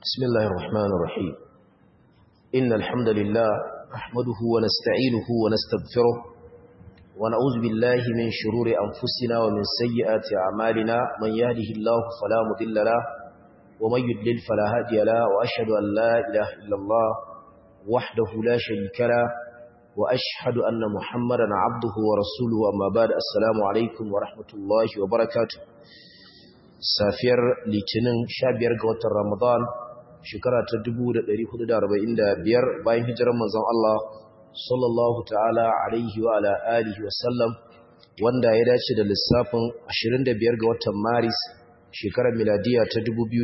بسم الله الرحمن الرحيم إن الحمد لله نحمده ونستعينه ونستغفره ونعوذ بالله من شرور أنفسنا ومن سيئات أعمالنا من يهده الله فلا مضل له ومن يضلل فلا هادي له وأشهد أن لا إله إلا الله وحده لا شريك له وأشهد أن محمدا عبده ورسوله أما بعد السلام عليكم ورحمة الله وبركاته safiyar litinin 15 ga watan ramadan shekara ta 1445 bayan hijirar manzon Allah sallallahu ta'ala alaihi wa ala alihi wa sallam wanda ya dace da lissafin 25 ga watan maris shekarar miladiya ta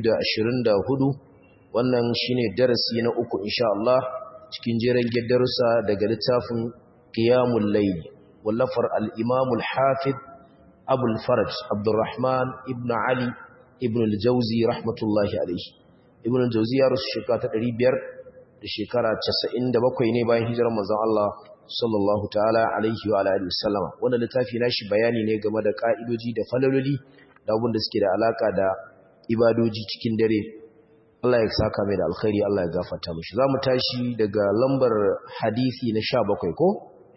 2024 wannan shine darasi na uku insha Allah cikin jeren darussa daga littafin qiyamul layl wallafar al-imam al-hafiz أبو الفرج عبد الرحمن ابن علي ابن الجوزي رحمة الله عليه ابن الجوزي يارس شكاة الريبير لشكارة تسعين دبقوا ينباين هجر مزان الله صلى الله تعالى عليه وعلى آله وسلم وانا لتافي ناشي بياني نيغم دا قائدوجي دا فلولي دا وبند سكي دا علاقة دا ibadoji cikin dare Allah ya saka mai da alkhairi Allah ya gafarta mishi zamu tashi daga lambar hadisi na 17 ko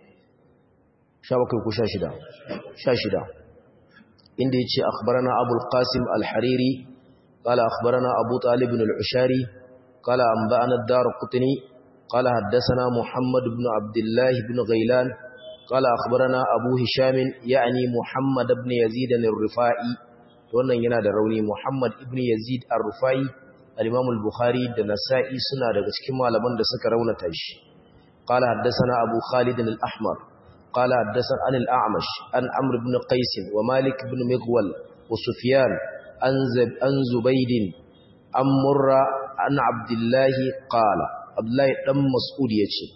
17 ko 16 16 inda yace akhbarana abul qasim al-hariri qala akhbarana abu talib ibn al-ushari qala anba'ana ad-darqutni qala haddathana muhammad ibn abdullah ibn ghailan qala akhbarana abu hisham ya'ni muhammad ibn yazid al-rifai wannan yana da rauni muhammad ibn yazid al-rifai al-imam al-bukhari da nasa'i suna daga cikin malaman da suka raunata shi qala haddathana abu khalid al-ahmar قال حدثنا عن الأعمش عن عمرو بن قيس ومالك بن مغول وسفيان عن زبيد عن مرة عن عبد الله قال عبد الله بن مسعود يجي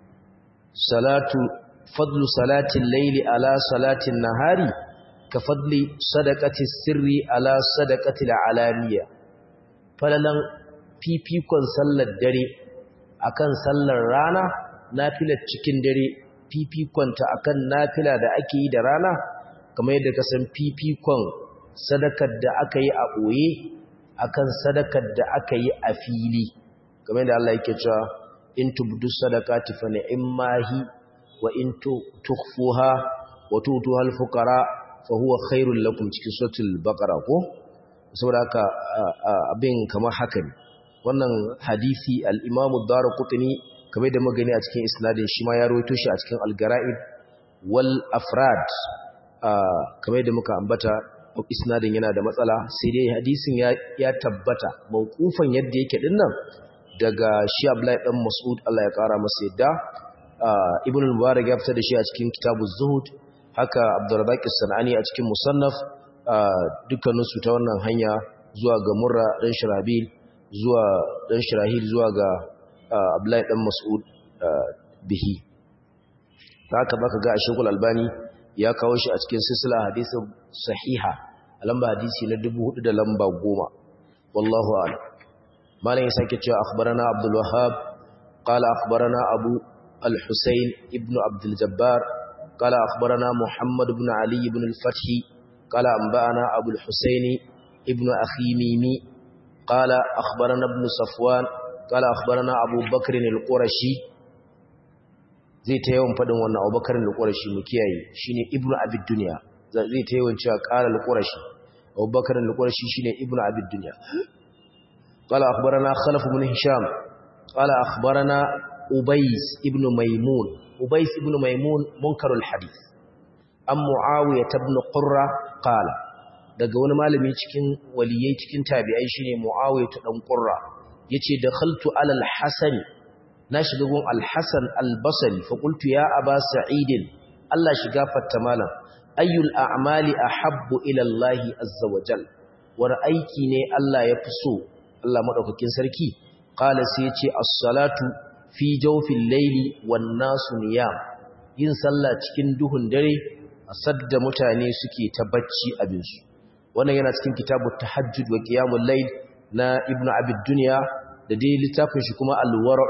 صلاة فضل صلاة الليل على صلاة النهار كفضل صدقة السر على صدقة العلانية فلن fifikon sallar dare akan sallar rana nafilar cikin dare fifikonta akan nafila da ake yi da rana kamar yadda ka san fifikon sadakar da aka yi a ɓoye akan sadakar da aka yi a fili kamar yadda Allah yake cewa in tubdu sadaqati fa ni'mahi wa in tukhfuha wa tutuha al-fuqara fa huwa khairul lakum cikin suratul baqara ko saboda haka abin kamar haka ne wannan hadisi al-Imam ad-Darqutni kamar da magani a cikin isnadin shi ma ya rawaito shi a cikin al-gara'id wal afrad kamar da muka ambata isnadin yana da matsala sai dai hadisin ya ya tabbata mauqufan yadda yake dinnan daga shi Abdullahi dan Mas'ud Allah ya kara masa yadda Ibn al-Mubarak ya fitar da shi a cikin Kitabuz Zuhud haka Abdurrazzaq as-Sanani a cikin Musannaf dukkanin su ta wannan hanya zuwa ga Murra dan Shirabil zuwa dan Shirahil zuwa ga Abdullahi dan Mas'ud bihi haka baka ga Sheikhul Albani ya kawo shi a cikin silsila hadisin sahiha a lamba hadisi na 4000 da lamba 10 wallahu a'lam malam ya sake cewa akhbarana Abdul Wahhab qala akhbarana Abu al-Husayn ibn Abdul Jabbar qala akhbarana Muhammad ibn Ali ibn al-Fath qala anba'ana Abu al-Husayn ibn Akhi Mimi qala akhbarana ibn Safwan قال أخبرنا أبو بكر القرشي zai ta yawan faɗin wannan abubakar al-qurashi mu kiyaye shine ibnu abid dunya zai ta yawan cewa qala al-qurashi abubakar al-qurashi shine ibnu abid dunya qala akhbarana khalaf ibn hisham qala akhbarana ubays ibn maymun ubays ibn maymun munkarul hadith am muawiyah ibn qurra qala daga wani malami cikin waliyai cikin tabi'ai shine muawiyah dan qurra yace dakhaltu ala al-hasan na shiga gun al-hasan al-basri fa qultu ya aba sa'id Allah shiga fatta malam ayyul a'mali ahabbu ila Allah azza wa jal war aiki ne Allah ya fi so Allah madaukakin sarki qala sai yace as-salatu fi jawfil layli wan nasu niyam yin sallah cikin duhun dare asadda mutane suke ta bacci abin su wannan yana cikin kitabut tahajjud wa qiyamul layl na ibnu abid dunya da dai littafin shi kuma al-wara'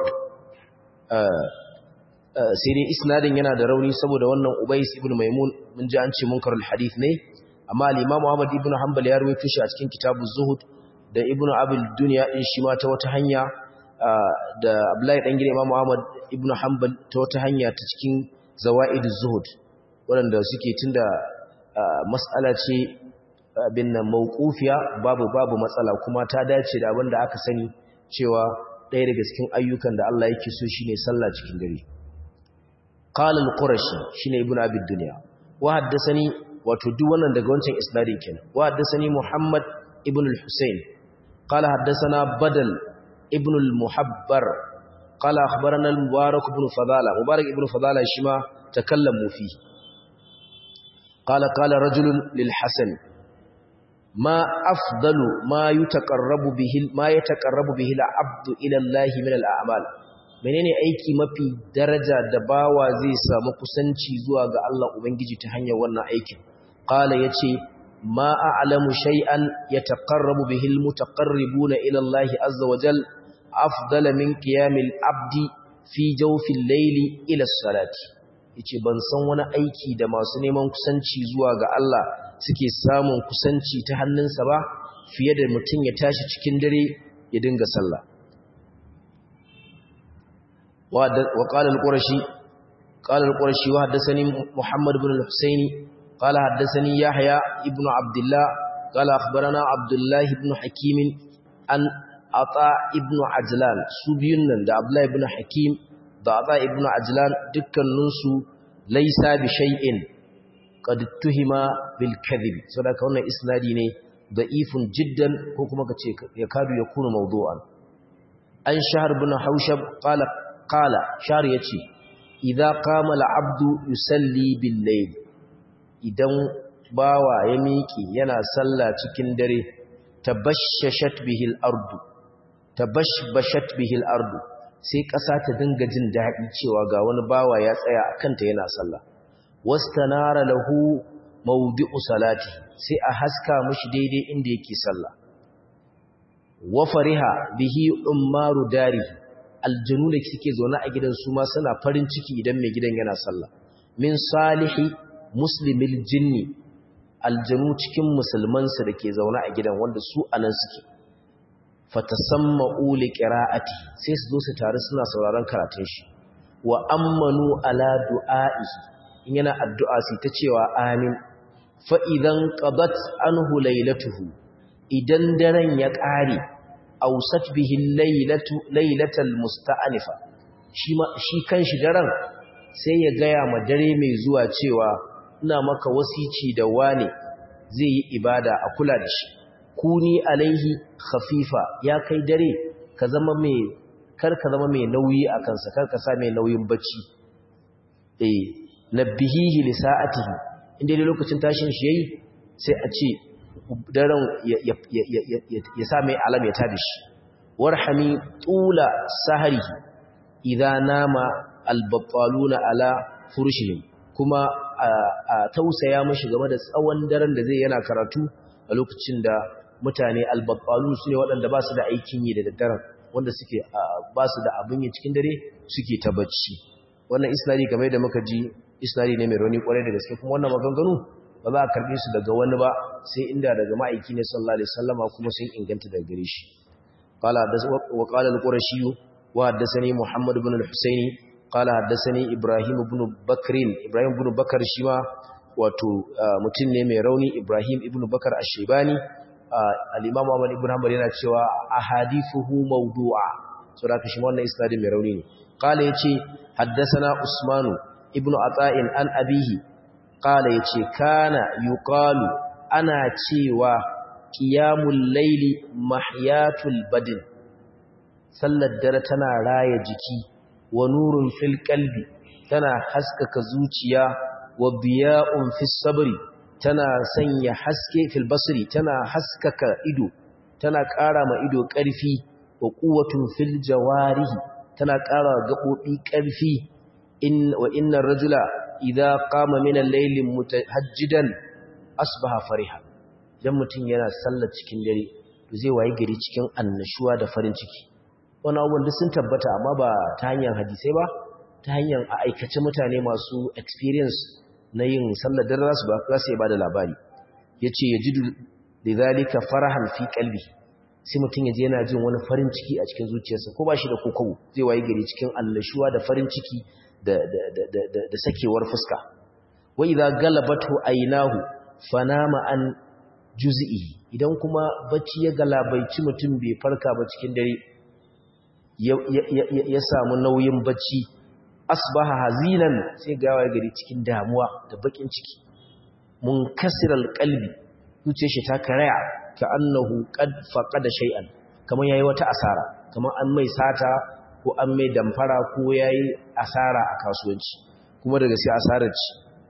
sai dai isnadin yana da rauni saboda wannan ubais ibn maimun mun ji an ce munkarul hadith ne amma al-imam Ahmad ibn Hanbal ya rawaito shi a cikin kitabuz zuhud da ibnu abil dunya din shi ma ta wata hanya da abdullahi dan gida imam muhammad ibnu hanbal ta wata hanya ta cikin zawaid zuhud waɗanda suke tunda mas'ala ce bin nan mawqufiya babu babu matsala kuma ta dace da abin da aka sani cewa ɗaya daga cikin ayyukan da Allah yake so shine sallah cikin dare qala al-qurashi shine ibnu abi dunya wa haddathani wato duk wannan daga wancan isnadin kenan wa haddathani muhammad ibn al-husayn qala haddathana badal ibn al-muhabbar qala akhbarana al-mubarak ibn fadala mubarak ibn fadala shima takallamu fi qala qala rajulun lil hasan ma afdalu ma yutaqarrabu bihi ma yataqarrabu bihi al-abdu ila Allah min al-a'mal menene aiki mafi daraja da bawa zai samu kusanci zuwa ga Allah ubangiji ta hanyar wannan aikin qala yace ma a'lamu shay'an yataqarrabu bihi al-mutaqarribuna ila Allah azza wa jal afdala min qiyamil abdi fi jawfil layli ila as-salati yace ban san wani aiki da masu neman kusanci zuwa ga Allah suke samun kusanci ta hannunsa ba fiye da mutum ya tashi cikin dare ya dinga sallah wa qala al-qurashi qala al-qurashi wa haddathani muhammad ibn al-husayn qala haddathani yahya ibn abdullah qala akhbarana abdullah ibn hakim an ata ibn ajlan su biyun nan da abdullah ibn hakim da ata ibn ajlan dukkaninsu laysa bi shay'in qad tuhima bil kadhib saboda wannan isnadi ne da'ifun jiddan ko kuma kace ya kadu ya kuna mawdu'an an shahr ibn haushab qala qala shahr yace idza qama al abdu yusalli bil layl idan bawa ya miki yana sallah cikin dare tabashshat bihi al ardu tabashbashat bihi al ardu sai ƙasa ta dinga jin daɗi cewa ga wani bawa ya tsaya a kanta yana sallah wastanara lahu mawdi'u salati sai a haska mishi daidai inda yake sallah wa fariha bihi ummaru dari aljunu da suke zaune a gidan su ma suna farin ciki idan mai gidan yana sallah min salihi muslimil jinni aljanu cikin musulman su dake zaune a gidan wanda su anan suke fatasamma'u liqira'ati sai su zo su tare suna sauraron karatun shi wa ammanu ala du'a'ihi in yana addu'a sai ta cewa amin fa'idan ƙabat an hulailatuhu idan daren ya ƙare ausat bihin lailatal musta'anifa shi kan shi daren sai ya gaya ma dare mai zuwa cewa ina maka wasici da wane zai yi ibada a kula da shi kuni alaihi khafifa ya kai dare ka zama mai kar ka zama mai nauyi a kansa kar ka sa mai nauyin bacci eh nabbihihi li sa'atihi inda dai lokacin tashin shi yayi sai a ce daren ya sa mai alam ya tada shi warhami tula saharihi idza nama albattaluna ala furushihim kuma a tausaya mashi game da tsawon daren da zai yana karatu a lokacin da mutane albattalu su ne waɗanda ba su da aikin yi da daddaren wanda suke ba su da abin yi cikin dare suke ta bacci wannan isnadi kamar da muka ji isnadi ne mai rauni kwarai da gaske kuma wannan maganganu ba za a karbe su daga wani ba sai inda daga ma'aiki ne sallallahu alaihi wasallama kuma sun inganta daga gare shi qala wa qala al-qurashi wa haddathani muhammad ibn al-husaini qala haddathani ibrahim ibn bakr ibrahim ibn bakar shi ma wato mutum ne mai rauni ibrahim ibn bakar ash-shaybani al-imam ahmad ibn hanbal yana cewa ahadithuhu mawdu'a saboda shi wannan isnadi mai rauni ne qala yace haddathana usmanu ibnu ata'in an abihi qala yace kana yuqalu ana cewa qiyamul layli mahyatul badin sallar dare tana raya jiki wa nurun fil qalbi tana haskaka zuciya wa biya'un fis sabri tana sanya haske fil basri tana haskaka ido tana ƙara ma ido ƙarfi wa quwwatun fil jawarihi tana ƙara gaɓoɓi ƙarfi wa inna rajula idza qama min al-layli mutahajjidan asbaha fariha dan mutun yana sallar cikin dare to zai wayi gari cikin annashuwa da farin ciki wannan abubuwan duk sun tabbata amma ba ta hanyar hadisai ba ta hanyar a aikace mutane masu experience na yin sallar dare zasu ba za su ba da labari yace yajidu lidhalika farahan fi qalbi sai mutum ya je yana jin wani farin ciki a cikin zuciyarsa ko ba shi da kokowo zai waye gari cikin annashuwa da farin ciki da da sakewar fuska wa idza galabatu aynahu fanama an juz'i idan kuma bacci ya galabaici mutum bai farka ba cikin dare ya samu nauyin bacci asbaha hazinan sai ga waye gari cikin damuwa da bakin ciki munkasiral qalbi zuciyar shi ta karaya ka annahu qad faqada shay'an kaman yayi wata asara kaman an mai sata ko an mai damfara ko yayi asara a kasuwanci kuma daga sai asarar ci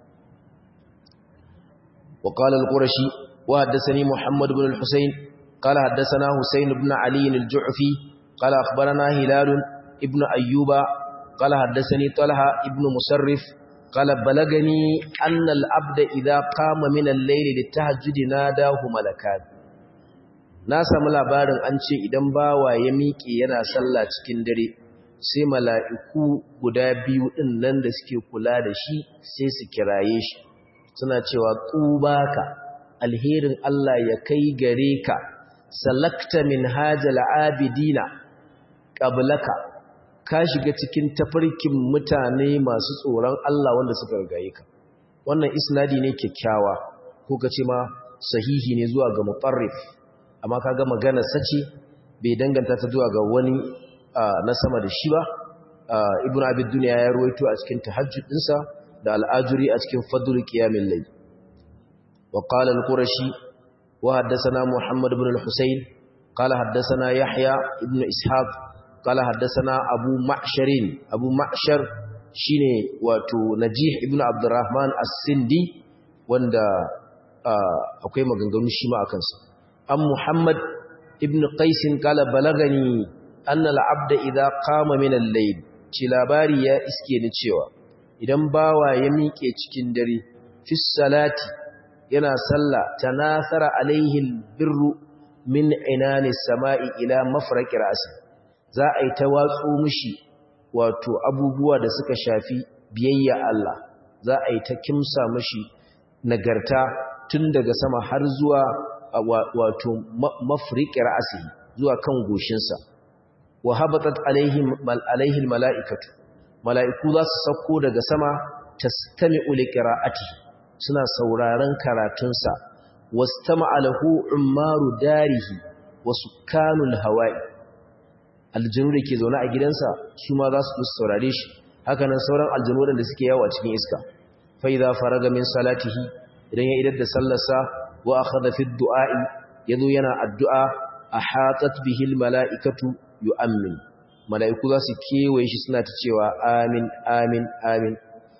wa qala al-qurashi wa haddathani muhammad ibn al-husayn qala haddathana husayn ibn ali al-ju'fi qala akhbarana hilal ibn ayyuba qala haddathani talha ibn musarrif قال بلغني أن العبد إذا قام من الليل للتهجد ناداه ملكان na samu labarin an ce idan bawa ya miƙe yana sallah cikin dare sai mala'iku guda biyu ɗin nan da suke kula da shi sai su kiraye shi suna cewa ƙubaka alherin Allah ya kai gare ka salakta min hajjal abidina ƙablaka ka shiga cikin tafarkin mutane masu tsoron Allah wanda suka rigaye ka wannan isnadi ne kyakkyawa ko ka ce ma sahihi ne zuwa ga mutarrif amma kaga magana sace bai danganta ta zuwa ga wani na sama da shi ba ibnu abid dunya ya ruwaito a cikin tahajjud dinsa da al'ajuri a cikin fadl qiyamil layl wa qala al-qurashi wa haddathana muhammad ibn al-husayn qala haddathana yahya ibn ishaq qala haddathana abu ma'sharin abu ma'shar shine wato najih ibn abdurrahman as-sindi wanda akwai maganganu shi ma akan sa an Muhammad ibn Qaisin kala balagani anna al-abda idha qama min al-layl ci labari ya iske ni cewa idan bawa ya miƙe cikin dare fi salati yana salla tanasara alaihi al-birru min inani samai ila mafraqi ra'si za a yi ta watsu mishi wato abubuwa da suka shafi biyayya Allah za a yi ta kimsa mishi nagarta tun daga sama har zuwa wato mafriƙi ra'asihi zuwa kan goshinsa wa habatat alaihim alaihi mala'ikatu mala'iku za su sauko daga sama tastami'u liqira'ati suna sauraron karatunsa wastama'a lahu ummaru darihi wa sukanul hawa'i aljinu da ke zaune a gidansa su ma za su saurare shi haka nan sauran aljinu da suke yawo a cikin iska fa idza faraga min salatihi idan ya idar da sallarsa wa akhadha fi du'a'i yazo yana addu'a ahatat bihi almala'ikatu yu'ammin mala'iku za su kewaye shi suna ta cewa amin amin amin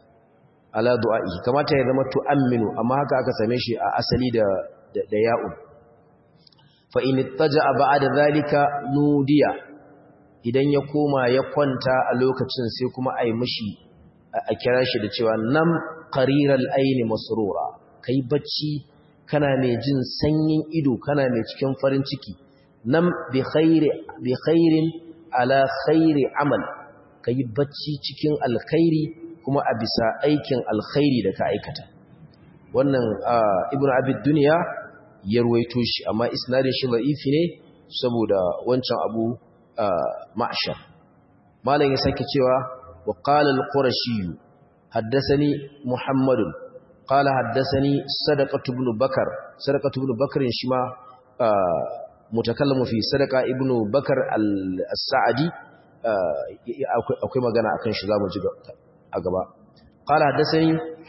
ala du'a'i kamata ya zama tu'amminu amma haka aka same shi a asali da da ya'u fa in ittaja'a ba'da zalika nudiya idan ya koma ya kwanta a lokacin sai kuma ai mishi a kira shi da cewa nam qariral aini masrura kai bacci kana mai jin sanyin ido kana mai cikin farin ciki nam bi khairi bi khairin ala khairi amal kai bacci cikin alkhairi kuma a bisa aikin alkhairi da ka aikata wannan ibnu abid dunya ya ruwaito shi amma isnadin shi da'ifi ne saboda wancan abu ma'shar malam ya sake cewa wa qala al-qurashi haddathani muhammadun قال حدثني صدقة بن بكر صدقة بن بكر شما متكلم في صدقة ابن بكر السعدي akwai magana akan shi zamu ji a gaba qala hadathani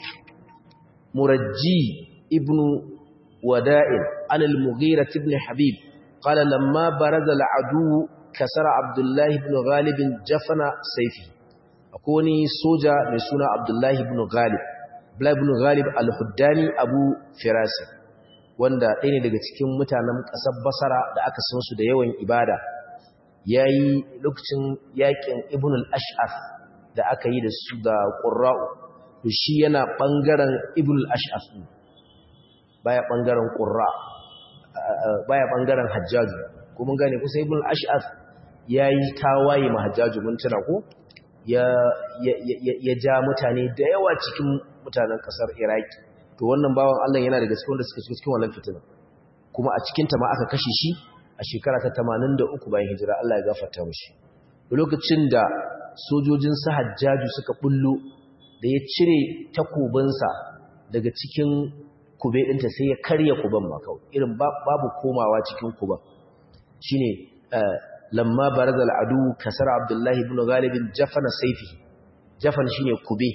murajji ibn wada'il an al-mughira ibn habib qala lamma baraza al-adu kasara abdullah ibn ghalib jafana sayfi akwai wani soja mai suna abdullah ibn ghalib ibn Ghalib al-Huddani Abu Firasi wanda ɗaya ne daga cikin mutanen ƙasar Basara da aka san su da yawan ibada yayi lokacin yakin Ibn al-Ash'af da aka yi da su da Qurra'u to shi yana bangaren Ibn al-Ash'af baya bangaren Qurra baya bangaren Hajjaj ko mun gane kusa Ibn al-Ash'af yayi tawaye ma Hajjaj mun tuna ko ya ya ja mutane da yawa cikin mutanen kasar Iraki to wannan bawan Allah yana daga cikin wanda suka shiga cikin wannan fitina kuma a cikin ta ma aka kashe shi a shekara ta 83 bayan hijira Allah ya gafarta mishi lokacin da sojojin sa Hajjaju suka bullo da ya cire takobinsa daga cikin kube ɗinta sai ya karya kuban ma kawai irin babu komawa cikin kuban shine lamma barazal adu kasar abdullahi ibn galibin jafana saifi jafan shine kube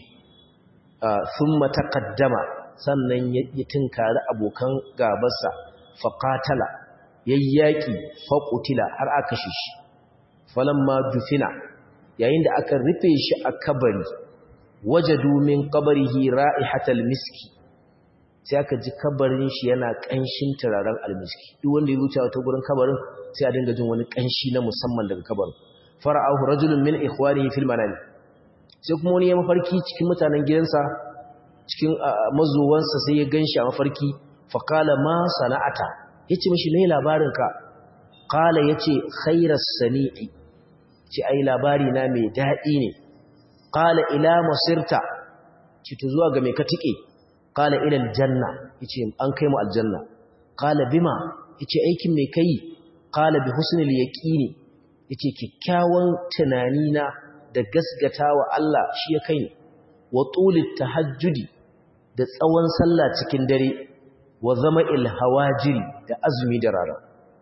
thumma taqaddama sannan ya tinkari abokan gabarsa faqatala yayyaki faqutila har aka shishi falamma dufina yayin da aka rufe shi a kabari wajadu min qabrihi ra'ihatal miski sai aka ji kabarin shi yana kanshin turaren almiski duk wanda ya wuce ta gurin kabarin sai a dinga jin wani kanshi na musamman daga kabarin fara'ahu rajulun min ikhwanihi fil manami sai kuma wani ya mafarki cikin mutanen gidansa cikin mazuwansa sai ya ganshi a mafarki fa qala ma sana'ata yace mishi me labarin ka qala yace khairas sani'i ce ai labari na mai dadi ne qala ila masirta ci to zuwa ga me ka tike qala ila aljanna yace an kai mu aljanna qala bima yace aikin me kai qala bi husnil yaqini yace kikkiawan tunani na da gasgatawa Allah shi ya kai wa tulit tahajjudi da tsawon sallah cikin dare wa zama'il hawajiri da azumi da rana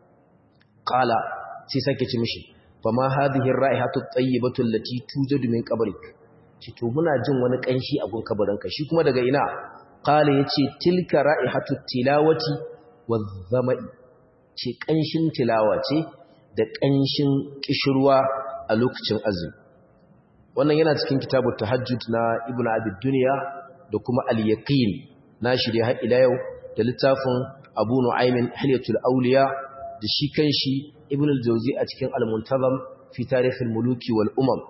qala sai sake ci mishi fama hadhihi ar-ra'ihatu at-tayyibatu allati tujadu min qabrik ci to muna jin wani kanshi a gun kabarinka shi kuma daga ina qala yace tilka ra'ihatu tilawati wadh-dhama'i ce kanshin tilawa ce da kanshin kishirwa a lokacin azumi wannan yana cikin kitabut tahajjud na ibnu abi dunya da kuma al-yaqin nashi da har ila yau da littafin abu nu'aymin hilyatul awliya da shi kanshi ibnu al-jawzi a cikin al-muntazam fi tarikh al-muluki wal umam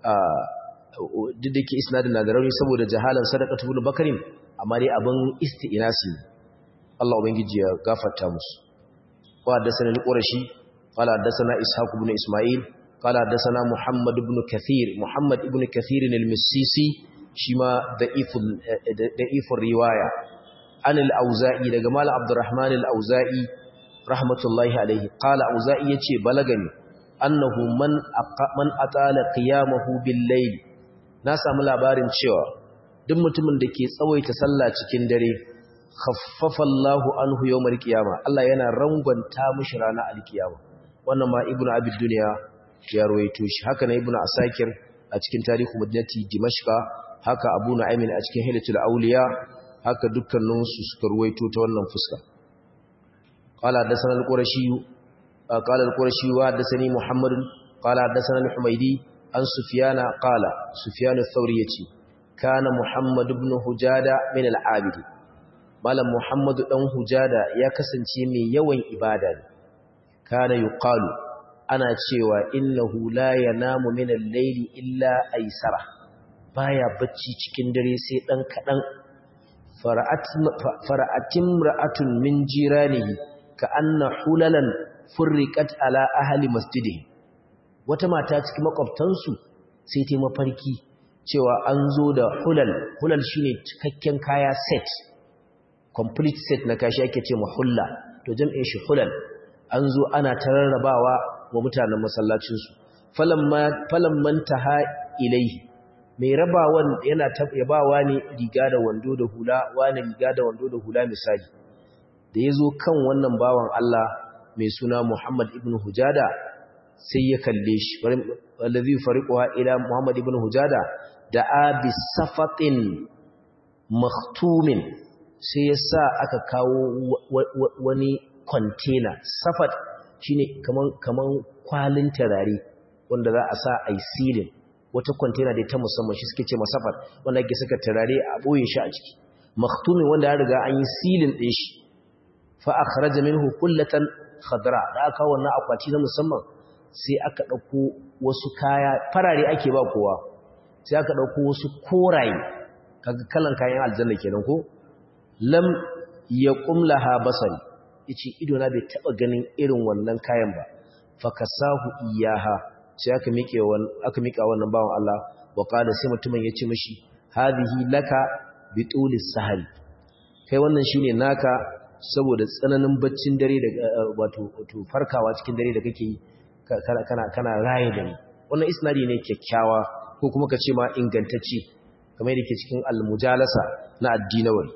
duk da ke isnadin na da rauni saboda jahalan sadaqatu ibn bakarin amma dai abin isti'nasi Allah ubangiji ya gafarta musu wa haddathana al-qurashi qala haddathana ishaq ibn isma'il qala haddathana muhammad ibn kathir muhammad ibn kathir al-missisi shima da'iful da'ifur riwaya an al-auza'i daga mal abdurrahman al-auza'i rahmatullahi alayhi qala auza'i yace balagani annahu man man atala qiyamahu bil-layl na samu labarin cewa duk mutumin da ke tsawaita sallah cikin dare khaffafa Allahu anhu yawmal qiyama Allah yana rangwanta mishi ranar alkiyama wannan ma ibnu abi dunya ya rawaito shi haka na ibnu asakir a cikin tarihu madinati dimashqa haka abu nu'aymin a cikin hilatul awliya haka dukkanin su suka rawaito ta wannan fuska qala hadathana al-qurashi qala al-qurashi wa hadathani muhammad qala hadathana al-humaydi an sufyana qala sufyan ath-thawri yace kana muhammad ibn hujada min al-abidi malam muhammadu dan hujada ya kasance mai yawan ibada ne kana yuqalu ana cewa innahu la yanamu min al-layli illa aysara baya bacci cikin dare sai dan kadan fara'at fara'atim ra'atun min jiranihi ka anna hulalan furriqat ala ahli masjidihi wata mata cikin makwabtansu sai ta mafarki cewa an zo da hulal hulal shine cikakken kaya set complete set na kashi ake ce mahulla to jam'in shi hulal an zo ana tararrabawa wa mutanen masallacinsu falamman taha ilaihi mai rabawan yana yabawa ne riga da wando da hula wani riga da wando da hula misali da ya zo kan wannan bawan Allah mai suna Muhammad ibn Hujada sai ya kalle shi wallazi fariquha ila Muhammad ibn Hujada da abi safatin makhtumin sai ya sa aka kawo wani kwantena safat shine kaman kaman kwalin tarare wanda za a sa a yi silin wata kwantena da ta musamman shi suke ce masafat wanda ake saka tarare a ɓoye shi a ciki maktumin wanda ya riga an yi silin ɗin shi fa a kharaja minhu kullatan khadra da aka kawo wannan akwati na musamman sai aka ɗauko wasu kaya farare ake ba kowa sai aka ɗauko wasu koraye kaga kalan kayan aljanna kenan ko lam yaqum laha basari yace ido na bai taba ganin irin wannan kayan ba fakasahu iyaha sai aka miƙe aka miƙa wannan bawan Allah wa qala sai mutumin yace mishi hadhihi laka bi tulis sahari kai wannan shine naka saboda tsananin baccin dare da wato wato farkawa cikin dare da kake yi kana kana raye dare wannan isnadi ne kyakkyawa ko kuma ka ce ma ingantacce kamar yadda ke cikin al-mujalasa na addinawari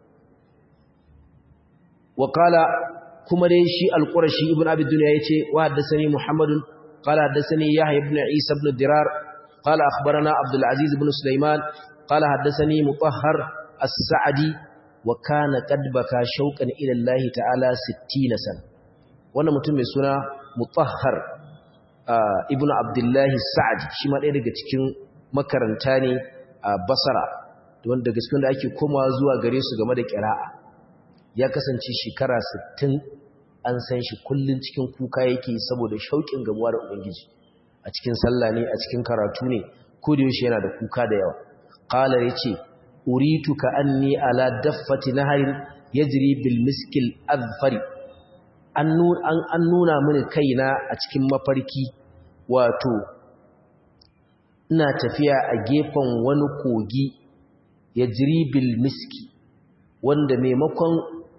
wa qala kuma dai shi al-qurashi ibn abi dunya yace wa haddathani muhammadun qala haddathani yahya ibn isa ibn dirar qala akhbarana abdul aziz ibn sulaiman qala haddathani mutahhar as-sa'di wa kana qad baka shauqan ila allah ta'ala 60 sana wannan mutum mai suna mutahhar ibn abdullahi sa'di shi ma ɗaya daga cikin makaranta ne a basara wanda gaskiyar da ake komawa zuwa gare su game da ƙira'a ya kasance shekara 60 an san shi kullun cikin kuka yake saboda shauƙin gamuwa da ubangiji a cikin sallah ne a cikin karatu ne ko da yaushe yana da kuka da yawa qala yace uritu ka anni ala daffati naharin yajri bil miskil azfari an nuna mini kaina a cikin mafarki wato ina tafiya a gefen wani kogi ya bil miski wanda maimakon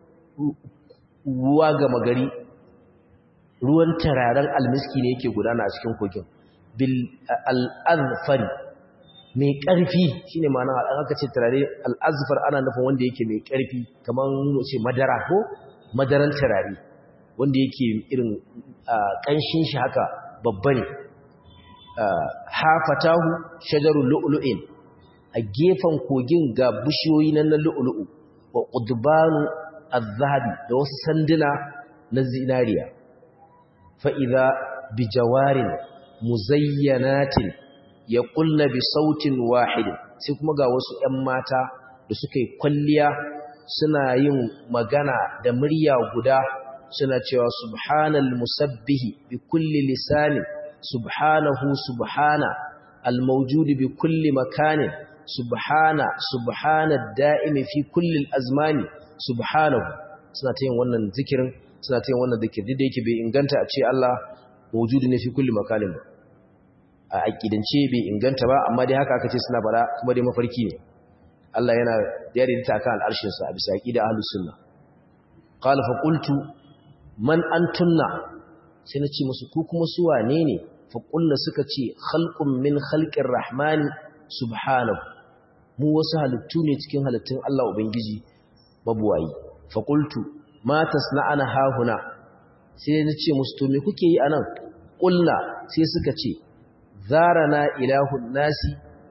ruwa gama gari ruwan tararen almiski ne yake gudana a cikin kogin bil al'azfari mai ƙarfi shi ne ma'ana an aka ce turare al'azfar ana nufin wanda yake mai ƙarfi kamar ce madara ko madaran turare wanda yake irin ƙanshin shi haka babba ne hafatahu shajarun lu'lu'in a gefen kogin ga bishiyoyi nan na lu'lu'u wa qudbanu az-zahabi da wasu sanduna na zinariya fa idza bijawarin muzayyanatin yaqulna bi sautin wahid sai kuma ga wasu 'yan mata da suka yi kwalliya suna yin magana da murya guda suna cewa subhanal musabbihi bi kulli lisanin subhanahu subhana almawjud bi kulli makanin subhana subhana da'imi fi kulli azmani subhanahu suna ta yin wannan zikirin suna ta yin wannan zikiri da yake bai inganta a ce Allah mawjudi ne fi kulli makanin ba a aqidance bai inganta ba amma dai haka aka ce suna fara kuma dai mafarki ne Allah yana daidaita akan al'arshin sa a bisa aqida ahlus sunna qala fa qultu man antunna sai na ce musu ku kuma su wane ne fa qulna suka ce khalqun min khalqir rahmani subhanahu mu wasu halittu ne cikin halittun Allah ubangiji mabuwayi fa qultu ma tasna'ana hahuna sai na ce musu to me kuke yi anan qulna sai suka ce zarana ilahun nasi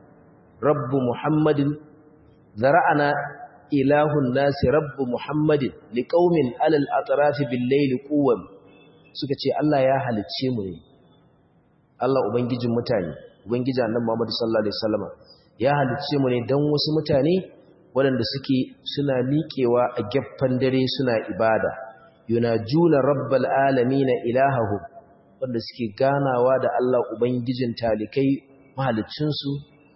rabbu muhammadin zara'ana ilahun nasi rabbu muhammadin liqaumin alal atrafi bil layli quwwam suka ce Allah ya halicce mu ne Allah ubangijin mutane ubangiji annabi Muhammad sallallahu alaihi wasallam ya halicce mu ne dan wasu mutane waɗanda suke suna miƙewa a gaffan dare suna ibada yunajuna rabbal alamin ilahahu wanda suke ganawa da Allah ubangijin talikai mahaliccin su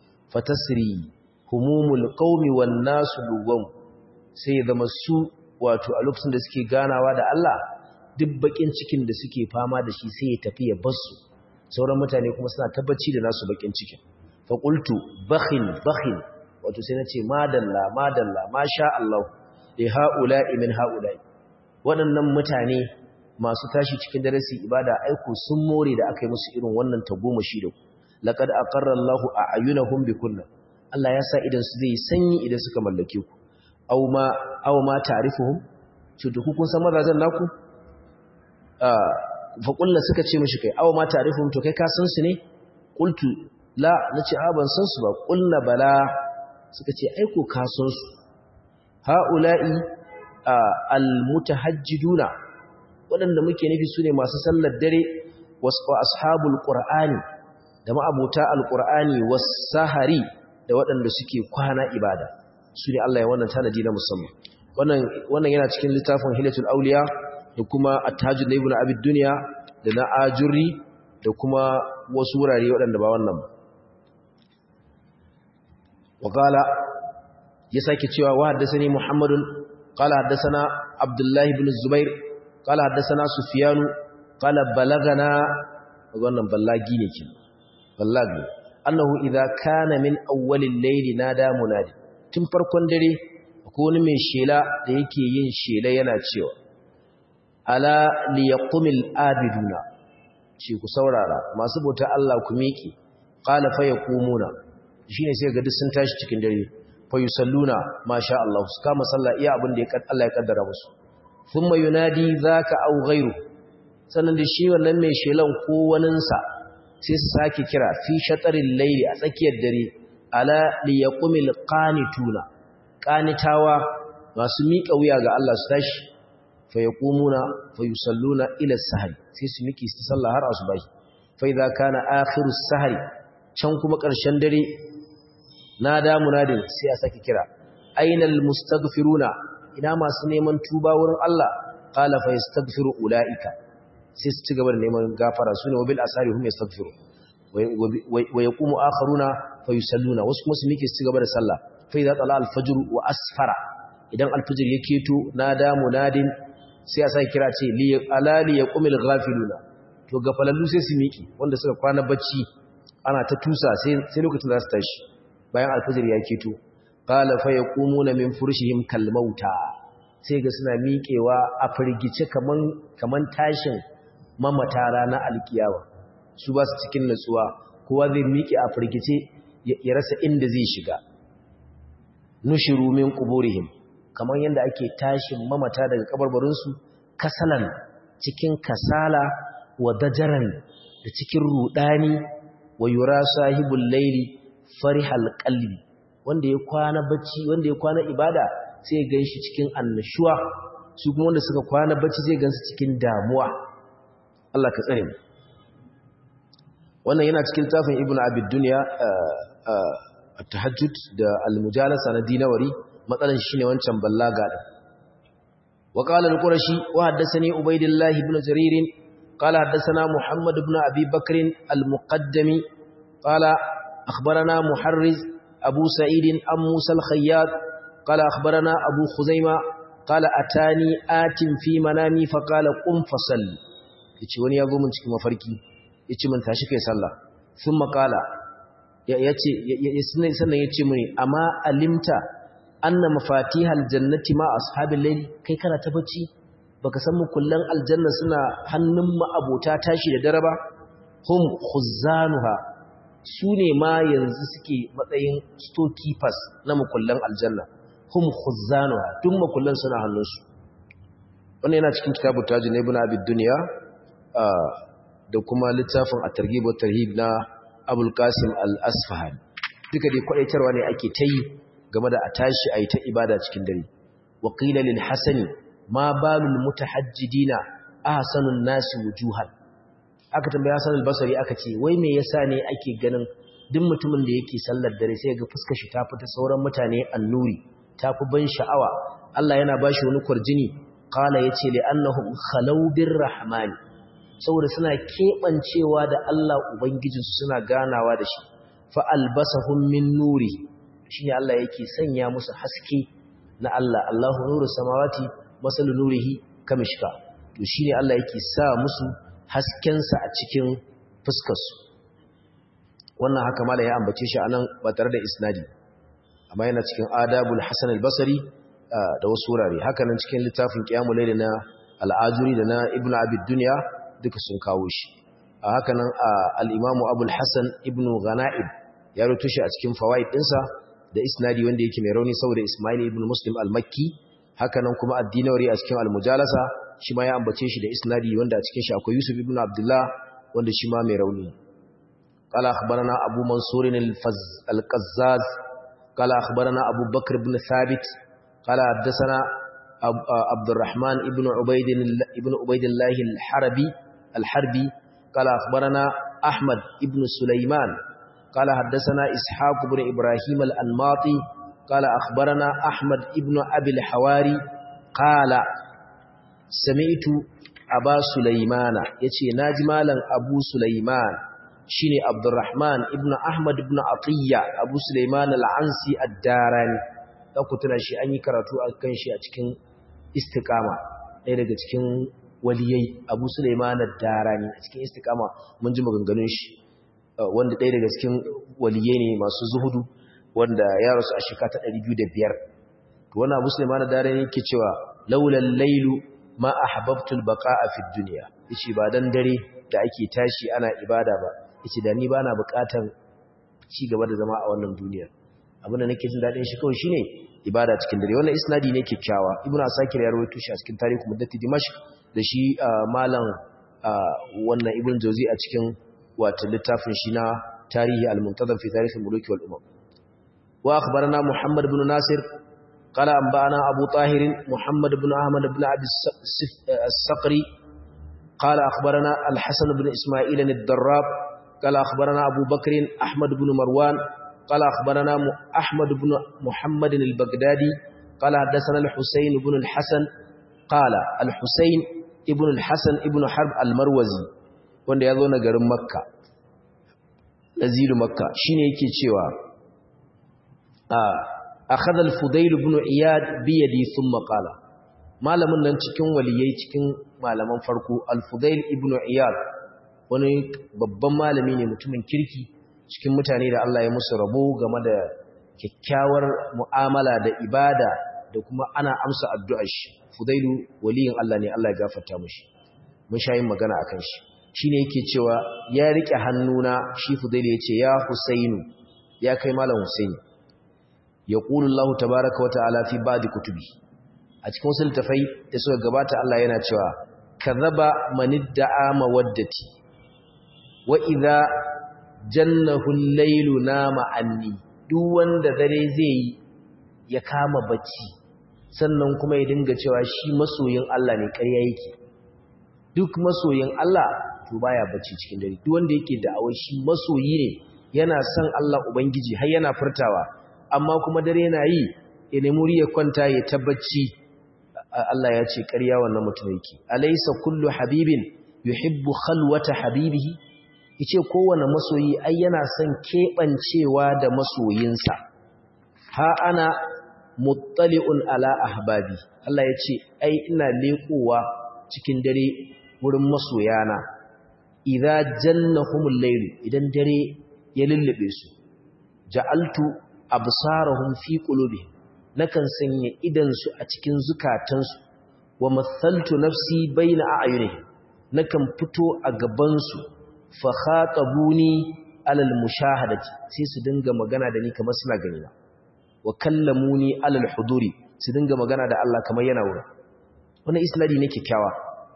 fatasri humumul qaumi wan nasu luwam sai zama su wato a lokacin da suke ganawa da Allah duk bakin cikin da suke fama da shi sai ya tafi ya basu sauran mutane kuma suna tabbaci da nasu bakin cikin fa qultu bakhin bakhin wato sai nace madalla madalla masha Allah li haula'i min haula'i waɗannan mutane masu tashi cikin darasi ibada aiko sun more da aka yi musu irin wannan tagomashi da ku laqad aqarra Allahu a'yunahum bikunna Allah ya sa idan su zai sanyi idan suka mallake ku aw ma aw ma ta'rifuhum to duk kun san mazajen naku fa kullu suka ce mishi kai aw ma ta'rifuhum to kai ka san su ne qultu la nace a ban san su ba kullu bala suka ce ai ko ka san su haula'i almutahajjiduna waɗanda muke nufi su ne masu sallar dare wasu ashabul qur'ani da ma'abuta alqur'ani was-sahari da waɗanda suke kwana ibada su ne Allah ya wannan tanadi na musamman wannan wannan yana cikin littafin hilatul auliya da kuma at-tajud ibn abi dunya da na ajuri da kuma wasu wurare waɗanda ba wannan ba وقال يساكي cewa wa haddathani muhammadun qala haddathana abdullah ibn zubair qala haddathana sufyan qala balagana wannan ballagi ne kin ballagi annahu idza kana min awwalil layli nada munadi tun farkon dare ko wani mai shela da yake yin shela yana cewa ala liyaqumil abiduna ce ku saurara masu bauta Allah ku miƙe qala fa yaqumuna shine sai ga duk sun tashi cikin dare fa yusalluna masha Allah su kama sallah iya abin da Allah ya kaddara musu thumma yunadi zaka aw ghayru sannan da shi wannan mai shelan ko waninsa sai su sake kira fi shatarin layli a tsakiyar dare ala liyaqumil qanituna qanitawa masu miƙa wuya ga Allah su tashi fa yaqumuna fa yusalluna ila sahri sai su miki su sallah har asubahi fa idza kana akhiru sahri can kuma ƙarshen dare nada munadin sai a saki kira ainal mustaghfiruna ina masu neman tuba wurin Allah qala fa yastaghfiru ulaika sai su ci gaba da neman gafara sune wabil asari hum yastaghfiru wa yaqumu akharuna fa yusalluna wasu kuma su miki su ci gaba da sallah fa idza tala al-fajr wa asfara idan al-fajr ya keto nada munadin sai a saki kira ce li alali yaqumil ghafiluna to gafalallu sai su miki wanda suka kwana bacci ana ta tusa sai sai lokacin za su tashi bayan al-fajr ya keto qala fa yaqumuna min furshihim kal mauta sai ga suna miƙewa a firgice kaman kaman tashin mamata rana alkiyawa su ba su cikin natsuwa kowa zai miƙe a firgice ya rasa inda zai shiga nushiru min quburihim kamar yadda ake tashin mamata daga kabarbarinsu kasalan cikin kasala wa dajaran da cikin rudani wa yura sahibul laili farihal qalbi wanda ya kwana bacci wanda ya kwana ibada sai gan shi cikin annashuwa su kuma wanda suka kwana bacci zai gansu cikin damuwa Allah ka tsare mu wannan yana cikin tafin ibnu abid dunya at-tahajjud da al-mujalasa na dinawari matsalan shine wancan ballaga din wa qala al-qurashi wa haddathani ubaydillah ibn jarir qala haddathana muhammad ibn abi bakr al-muqaddami qala akhbarana muharriz abu sa'id am musa al-khayyat qala akhbarana abu khuzaima qala atani atin fi manami fa qala qum fasalli yace wani ya zo mun cikin mafarki yace mun tashi kai sallah thumma qala yace sannan yace muni amma alimta anna mafatihal jannati ma ashabil layl kai kana ta bacci baka san mukullan aljanna suna hannun abota tashi da dare ba hum khuzzanuha sune ma yanzu suke matsayin storekeepers na mukullan aljanna hum khuzzanuha duk mukullan suna hannunsu wannan yana cikin kitabu tajin ibn abi dunya da kuma littafin at-targhib wa tarhib na abul qasim al-asfahani duka dai kwadaitarwa ne ake tayi game da a tashi a yi ta ibada cikin dare wa qila lil hasani ma balul mutahajjidina ahsanun nasi wujuhan aka tambaya Hassan al-Basri aka ce wai me yasa ne ake ganin duk mutumin da yake sallar dare sai ga fuskar shi ta fita sauran mutane annuri ta fi ban sha'awa Allah yana bashi wani kurjini qala yace li annahum khalaw rahmani saboda suna kebancewa da Allah ubangijinsu suna ganawa da shi fa albasahum min nuri shine Allah yake sanya musu haske na Allah Allahu nuru samawati masalu nurihi kamishka to shine Allah yake sa musu haskensa a cikin fuskar su wannan haka mala ya ambace shi anan ba tare da isnadi amma yana cikin adabul hasan al-basri da wasu wurare haka nan cikin littafin qiyamul layl na al-ajuri da na ibnu abid dunya duka sun kawo shi a haka nan al-imamu abul hasan ibnu ghanaib ya rubuta shi a cikin fawaid dinsa da isnadi wanda yake mai rauni saboda Ismail ibn Muslim al-Makki haka nan kuma ad-Dinawari a cikin al-Mujalasa shi ma ya ambace shi da isnadi wanda a cikin shi akwai Yusuf ibn Abdullah wanda shi ma mai rauni qala akhbarana Abu Mansur al-Qazzaz qala akhbarana Abu Bakr ibn Thabit qala haddathana Abdurrahman ibn Ubayd ibn Ubaydillah al-Harabi al-Harbi qala akhbarana Ahmad ibn Sulaiman قال حدثنا إسحاق بن إبراهيم الأنماطي قال أخبرنا أحمد ابن أبي الحواري قال سمعت أبا سليمان يتي ناجمالا أبو سليمان شيني عبد الرحمن ابن أحمد ابن عطية أبو سليمان العنسي الداراني ɗaukutuna shi an yi karatu a kan shi a cikin istikama ɗaya daga cikin waliyai abu suleiman darani a cikin istikama mun ji maganganun shi wanda ɗaya daga cikin waliyai ne masu zuhudu wanda ya rasu a shekara ta 205 to wannan Abu Sulaiman dare yake cewa laulal lailu ma ahbabtu albaqa'a fi dunya yace ba dan dare da ake tashi ana ibada ba yace da ni bana bukatan ci gaba da zama a wannan duniya abinda nake jin dadin shi kawai shine ibada cikin dare wannan isnadi ne kikkiawa ibnu asakir ya rawaito shi a cikin tarihi muddati dimashq da shi malam wannan ibn jawzi a cikin wato littafin shi na tarihi al-muntazam fi tarikh al-muluk wal umam wa akhbarana muhammad ibn nasir qala anba'ana abu tahir muhammad ibn ahmad ibn abi as-saqri qala akhbarana al-hasan ibn isma'il ad-darrab qala akhbarana abu bakr ahmad ibn marwan qala akhbarana ahmad ibn muhammad al-baghdadi qala hadathana al-husayn ibn al-hasan qala al-husayn ibn al-hasan ibn harb al-marwazi wanda ya zo na garin makka naziru makka shine yake cewa a akhadha al-fudayl ibn iyad bi yadi thumma qala malamin nan cikin waliyai cikin malaman farko al-fudayl ibn iyad wani babban malami ne mutumin kirki cikin mutane da Allah ya musu rabo game da kyakkyawar mu'amala da ibada da kuma ana amsa addu'ar shi fudailu waliyin Allah ne Allah ya gafarta mushi mun sha yin magana akan shi shine yake cewa ya rike hannuna shi fudailu yace ya husainu ya kai malam husaini yaqulu Allah tabaaraka wa ta'ala fi ba'd kutubi a cikin wasu littafai da suka gabata Allah yana cewa kadhaba manidda'a mawaddati wa idha jannahu al-lailu nama anni duk wanda dare zai yi ya kama bacci sannan kuma ya dinga cewa shi masoyin Allah ne ƙarya yake duk masoyin Allah to baya bacci cikin dare duk wanda yake da'awar shi masoyi ne yana son Allah ubangiji har yana furtawa amma kuma dare yana yi ya nemi riya kwanta ya tabbaci Allah ya ce ƙarya wannan mutum yake alaysa kullu habibin yuhibbu khalwata habibihi yace kowanne masoyi ai yana son kebancewa da masoyinsa ha ana muttali'un ala ahbabi Allah ya ce ai ina lekowa cikin dare wurin masoyana idza jannahumul layl idan dare ya lullube su ja'altu absarahum fi qulubihim nakan sanya idan su a cikin zukatansu wa mathaltu nafsi baina a'yunihim nakan fito a gaban su fa khatabuni alal mushahadati sai su dinga magana da ni kamar suna gani na wa kallamuni alal huduri su dinga magana da Allah kamar yana wurin wannan isladi ne kikkiawa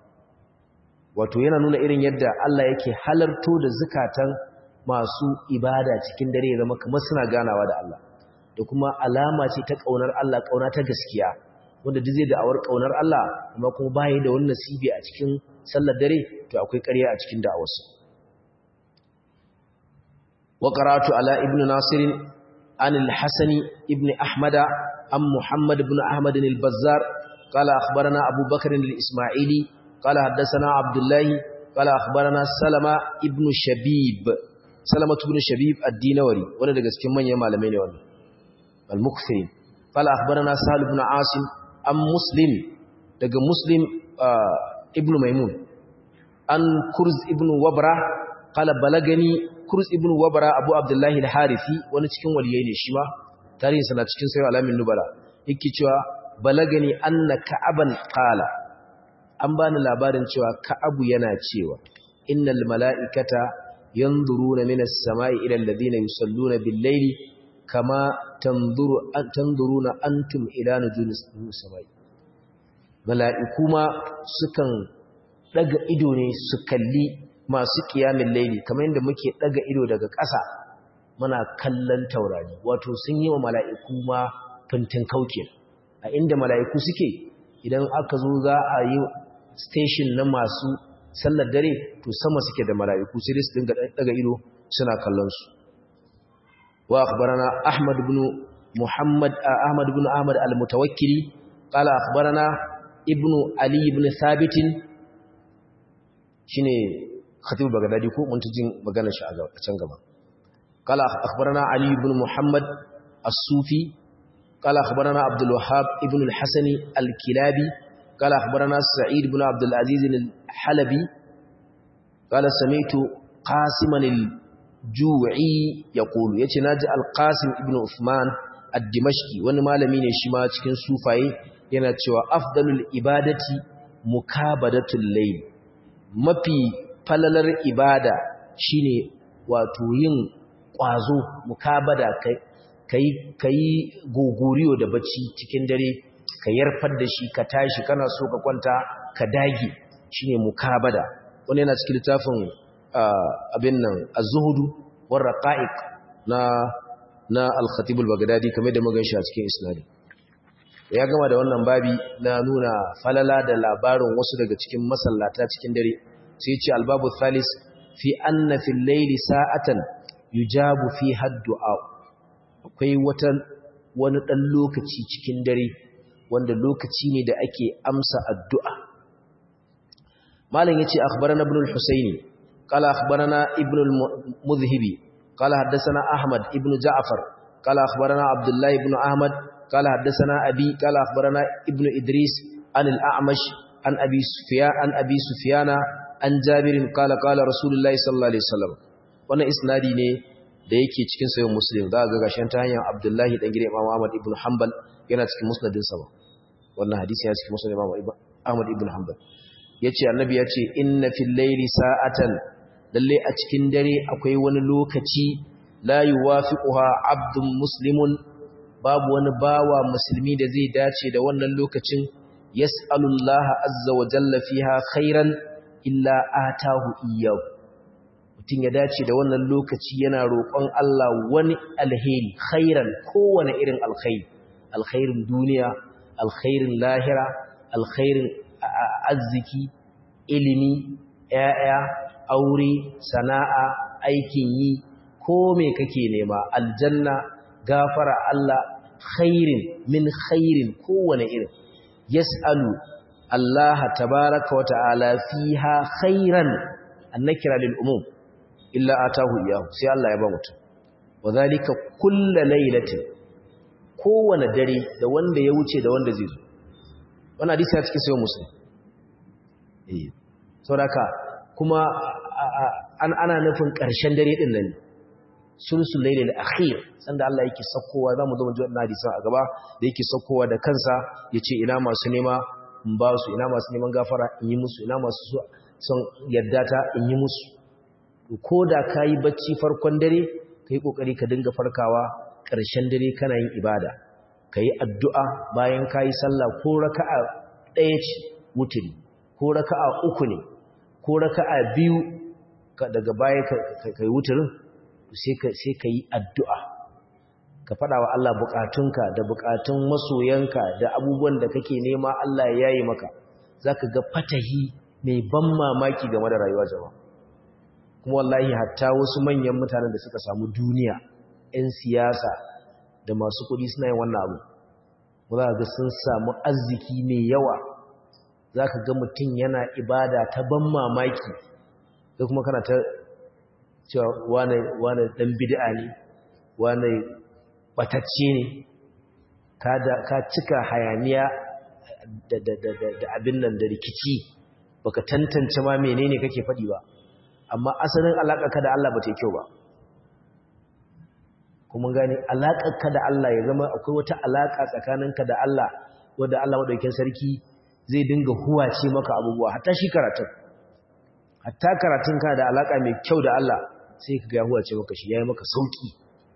wato yana nuna irin yadda Allah yake halarto da zakatan masu ibada cikin dare ya zama kamar suna ganawa da Allah da kuma alama ce ta kaunar Allah kauna ta gaskiya wanda duk zai da'awar kaunar Allah amma kuma bai da wannan nasibi a cikin sallar dare to akwai ƙarya a cikin da'awarsa wa qara'atu ala ibnu nasirin عن الحسن ابن أحمد عن محمد بن أحمد البزار قال أخبرنا أبو بكر الإسماعيلي قال حدثنا عبد الله قال أخبرنا سلمة ابن شبيب سلمة ابن شبيب الدينوري وانا دقس كمان يما لمين وانا المكثرين قال أخبرنا سهل بن عاصم أم مسلم دق مسلم آه ابن ميمون أن كرز ابن وبرة قال بلغني Kurz ibn Wabara Abu Abdullahi al-Harithi wani cikin waliyai ne shi ma tarihin sa na cikin sayyid alamin nubala yake cewa balagani anna ka'aban qala an bani labarin cewa ka'abu yana cewa innal mala'ikata yanzuruna minas sama'i ila alladhina yusalluna bil-layli kama tanzuru tanzuruna antum ila nujumis sama'i mala'iku ma sukan daga ido ne su kalli masu kiyamin laili kamar yadda muke daga ido daga ƙasa muna kallon taurari wato sun yi wa mala'iku ma fintin kauke a inda mala'iku suke idan aka zo za a yi station na masu sallar dare to sama suke da mala'iku sai dai su dinga daga ido suna kallon su wa akhbarana ahmad ibn muhammad ahmad ibn ahmad al-mutawakkili qala akhbarana ibnu ali ibn thabit shine khatib bagdadi ko mun tujin magana shi a can gaba qala akhbarana ali ibn muhammad as-sufi qala akhbarana abdul wahhab ibn al-hasan al-kilabi qala akhbarana sa'id ibn abdul aziz al-halabi qala sami'tu qasiman al-ju'i yaqulu yace naji al-qasim ibn uthman ad-dimashqi wani malami ne shi ma cikin sufaye yana cewa afdalul ibadati mukabadatul layl mafi falalar ibada shine wato yin kwazo mukabada kai kai kai gogoriyo da bacci cikin dare ka yarfar da shi ka tashi kana so ka kwanta ka dage shine mukabada wani yana cikin littafin abin nan az-zuhdu war raqa'iq na na al-khatib al-baghdadi kamar da mugan shi a cikin isnadi ya gama da wannan babi na nuna falala da labarin wasu daga cikin masallata cikin dare sai ce albabu thalis fi anna fil layli sa'atan yujabu fi haddu'a akwai wata wani dan lokaci cikin dare wanda lokaci ne da ake amsa addu'a malam yace akhbarana ibn al-husaini qala akhbarana ibn al-mudhhibi qala haddathana ahmad ibn ja'far qala akhbarana abdullah ibn ahmad qala haddathana abi qala akhbarana ibn idris an al-a'mash an abi sufyan an abi sufyana an jabir qala qala rasulullahi sallallahu alaihi wasallam wannan isnadi ne da yake cikin sahih muslim za ga gashin ta hanyar abdullahi dan gidan imam ahmad ibn hanbal yana cikin musnadin sa wannan hadisi ya cikin musnad imam ahmad ibn hanbal yace annabi yace inna fil layli sa'atan lalle a cikin dare akwai wani lokaci la yuwafiquha abdun muslimun babu wani bawa musulmi da zai dace da wannan lokacin yas'alullaha azza wa jalla fiha khairan illa atahu iyyahu mutum ya dace da wannan lokaci yana roƙon Allah wani alheri khairan kowane irin alkhairi alkhairin duniya alkhairin lahira alkhairin arziki ilimi ‘ya'ya aure sana'a aikin yi ko me kake nema aljanna gafara Allah khairin min khairin kowane irin yas'alu Allah tabaraka wa ta'ala fiha khairan annakira lil umum illa atahu iyahu sai Allah ya ba mutum wadhalika kullu laylatin kowane dare da wanda ya wuce da wanda zai zo wannan hadisi ya cikin sayo muslim eh saboda kuma an ana nufin ƙarshen dare din nan sulsul laylil akhir sanda Allah yake sakkowa zamu zo mu ji wannan hadisi a gaba da yake sakkowa da kansa yace ina masu nema in ba su ina masu neman gafara in yi musu ina masu son yadda ta in yi musu ko da kayi bacci farkon dare kai kokari ka dinga farkawa ƙarshen dare kana yin ibada kayi addu'a bayan kayi sallah ko raka'a ɗaya ce wuturi ko raka'a uku ne ko raka'a biyu daga baya kai wuturin sai ka yi addu'a ka faɗa wa Allah buƙatunka da buƙatun masoyanka da abubuwan da kake nema Allah ya yayi maka za ka ga fatahi mai ban mamaki game da rayuwa jama'a kuma wallahi hatta wasu manyan mutanen da suka samu duniya 'yan siyasa da masu kuɗi suna yin wannan abu za ga sun samu arziki mai yawa za ka ga mutum yana ibada ta ban mamaki da kuma kana ta cewa wane ɗan bid'a ne wane ɓatacce ne ka cika hayaniya da abin nan da rikici baka tantance ma menene kake faɗi ba amma asalin alaƙarka da Allah ba ta yi kyau ba kuma gani alaƙarka da Allah ya zama akwai wata alaƙa tsakaninka da Allah wadda Allah maɗaukin sarki zai dinga huwace maka abubuwa hatta shi karatun hatta karatun ka da alaƙa mai kyau da Allah sai ka ga huwace maka shi yayi maka sauki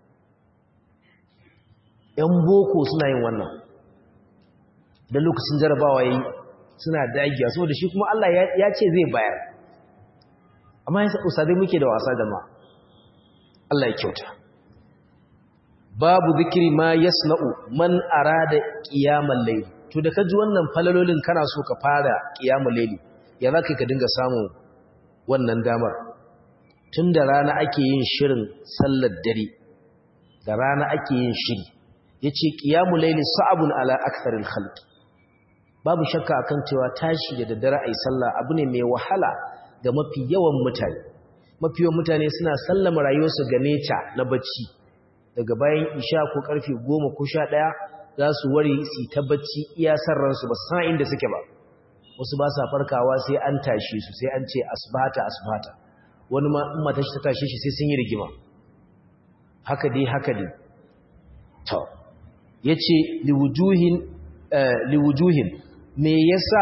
‘yan boko suna yin wannan da lokacin jarabawa yayi suna dagiya saboda shi kuma Allah ya ce zai bayar amma yasa usadai muke da wasa da ma Allah ya kyauta babu zikiri ma yasna'u man arada qiyamal layl to da kaji wannan falalolin kana so ka fara qiyamal layl ya zaka ka dinga samu wannan damar tun da rana ake yin shirin sallar dare da rana ake yin shiri yace qiyamul layl sa'abun ala aktharil khalq babu shakka akan cewa tashi da daddare ai sallah abu ne mai wahala ga mafi yawan mutane mafi yawan mutane suna sallama rayuwarsu ga neca na bacci daga bayan isha ko karfe 10 ko 11 za su wari su ta bacci iya sarransu ba san inda suke ba wasu ba sa farkawa sai an tashi su sai an ce asbata asbata wani ma in mata shi ta tashi shi sai sun yi rigima haka dai haka dai to yace liwujuhin liwujuhin me yasa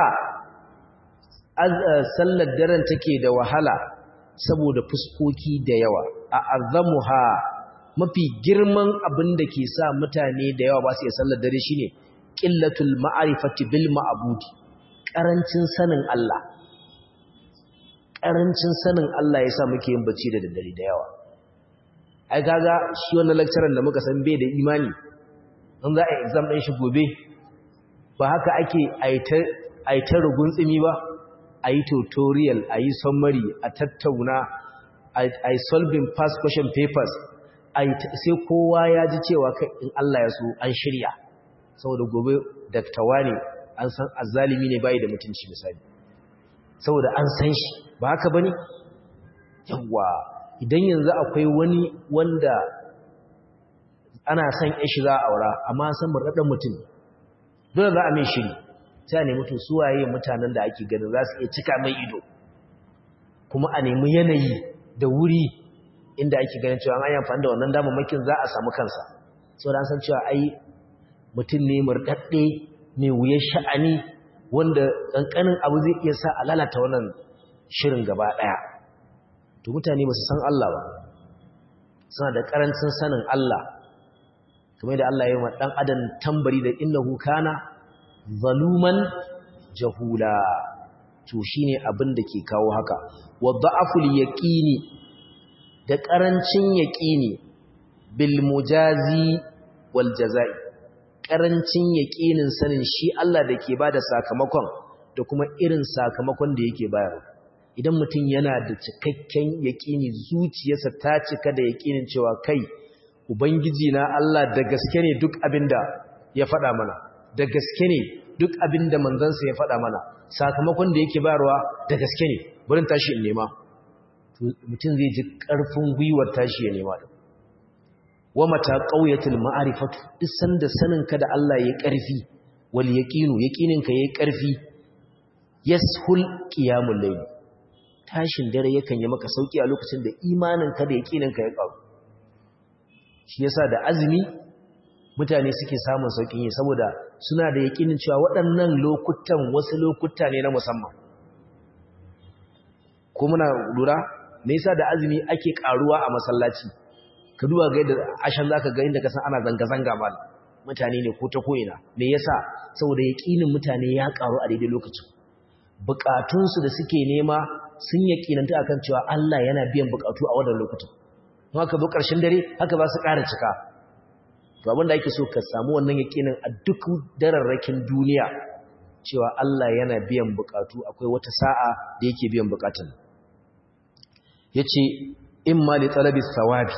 sallar daren take da wahala saboda fuskoki da yawa a azamuha mafi girman abin da ke sa mutane da yawa ba su iya sallar dare shine qillatul ma'rifati bil ma'budi karancin sanin Allah karancin sanin Allah yasa muke yin bacci da daddare da yawa ai kaga shi wannan lecturer da muka san bai da imani in za a exam din shi gobe ba haka ake aita rugun tsimi ba a yi tutorial a yi summary a tattauna a yi solving past question papers sai kowa ya ji cewa in Allah ya so an shirya saboda gobe daktawa ne an san azalimi ne bai da mutunci misali saboda an san shi ba haka bane yawa idan yanzu akwai wani wanda ana son ishi za a aura amma san murɗaɗɗen mutum dole za a mai shiri sai a nemi to suwaye mutanen da ake ganin za su iya cika mai ido kuma a nemi yanayi da wuri inda ake ganin cewa an yi amfani da wannan damammakin za a samu kansa sau da an san cewa ai mutum ne murɗaɗɗe mai wuyar sha'ani wanda ƙanƙanin abu zai iya sa a lalata wannan shirin gaba ɗaya to mutane ba su san Allah ba suna da ƙarancin sanin Allah kamar da Allah ya yi wa ɗan adam tambari da innahu kana zaluman jahula to shine abin da ke kawo haka wa da'aful yaqini da karancin yaqini bil mujazi wal jazai karancin yaqinin sanin shi Allah da ke bada sakamakon da kuma irin sakamakon da yake bayarwa idan mutum yana da cikakken yaqini zuciyarsa ta cika da yaqinin cewa kai ubangiji na Allah da gaske ne duk abinda ya faɗa mana da gaske ne duk abin da manzansa ya faɗa mana sakamakon da yake bayarwa da gaske ne burin tashi in nema mutum zai ji ƙarfin gwiwar tashi ya nema da wa mata ƙauyatul ma'arifatu duk sanda saninka da Allah ya ƙarfi wal yaqinu yaqininka yayi ƙarfi yashul qiyamul layl tashin dare yakan yi maka sauki a lokacin da imaninka da yaqininka ya ƙaru shi yasa da azumi mutane suke samun saukin yi saboda suna da yakinin cewa waɗannan lokutan wasu lokuta ne na musamman ko muna lura me yasa da azumi ake karuwa a masallaci ka duba ga yadda ashan zaka ga inda ka san ana zanga zanga mal mutane ne ko ta koina me yasa saboda yakinin mutane ya karu a daidai lokacin bukatunsu da suke nema sun yakinanta akan cewa Allah yana biyan bukatu a wannan lokutan haka zo ƙarshen dare haka za su ƙara cika to abinda ake so ka samu wannan yakinin a duk dararrakin duniya cewa Allah yana biyan bukatu akwai wata sa'a da yake biyan bukatun yace imma li talabi thawabi